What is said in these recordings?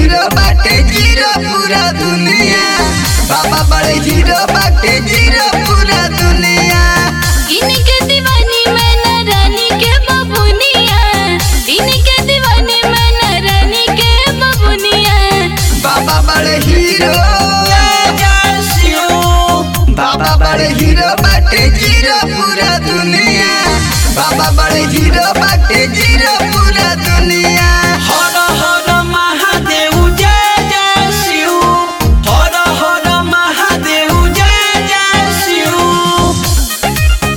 hero बाटे zero पूरा दुनिया बाबा बड़े हीरो बाटे जीरो पूरा दुनिया इनके दीवानी मैना रानी के बबुनिया इनके दीवानी मैना रानी के बबुनिया बाबा बड़े हीरो बाबा बड़े हीरो बाटे जीरो पूरा दुनिया बाबा बड़े हीरो बाटे जीरो पूरा दुनिया हर हर महादेव जय जय शिव हर हर महादेव जय जय शिव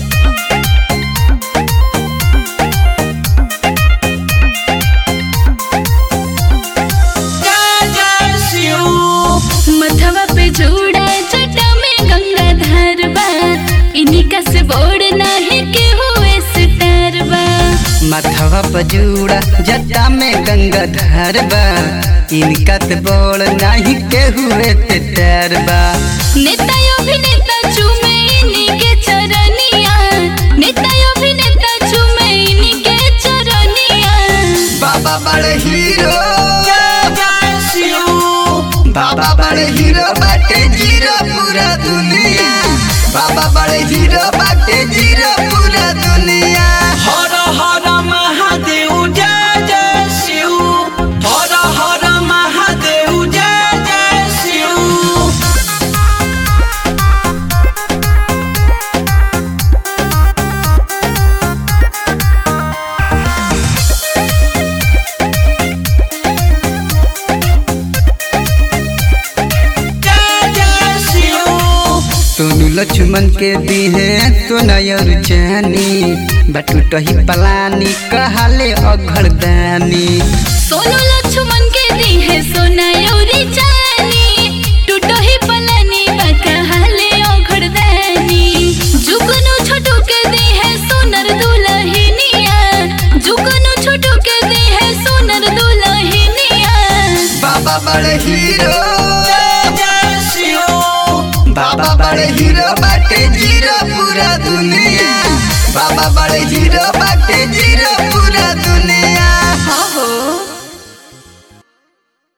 जय जय शिव मथवा पे जोड़ा जटा में गंगा धार बा इनका से बोर्ड नाही के हुए सितार बा मथवा पजूड़ा जटा में गंगा धार बा इनका ते बोल नहीं के हुए ते तैर बा नेता अभिनेता चूमे इनके चरनिया नेता अभिनेता चूमे इनके चरनिया बाबा बड़े हीरो जय जय शिव बाबा बड़े हीरो बाटे जीरो पूरा दुनिया बाबा बड़े हीरो बाटे जीरो पूरा दुनिया हर हर महादेव जय जय शिव हर हर महादेव जय जय शिव जय जय शिव सोनू लक्ष्मण के दी है तो नयर जानी बटुटही पलानी कहले अघरदानी सोनू लक्ष्मण के दी है सोना योरी जानी टूटो ही पलानी बाका हाले ओघड़दानी जुगनू छोटू के दी है सोनर दुलहिनिया जुगनू छोटू के दी है सोनर दुलहिनिया बाबा बड़े हीरो जय जय शिव बाबा बड़े हीरो बाटे जीरो पूरा दुनिया बाबा बड़े हीरो बाटे जीरो पूरा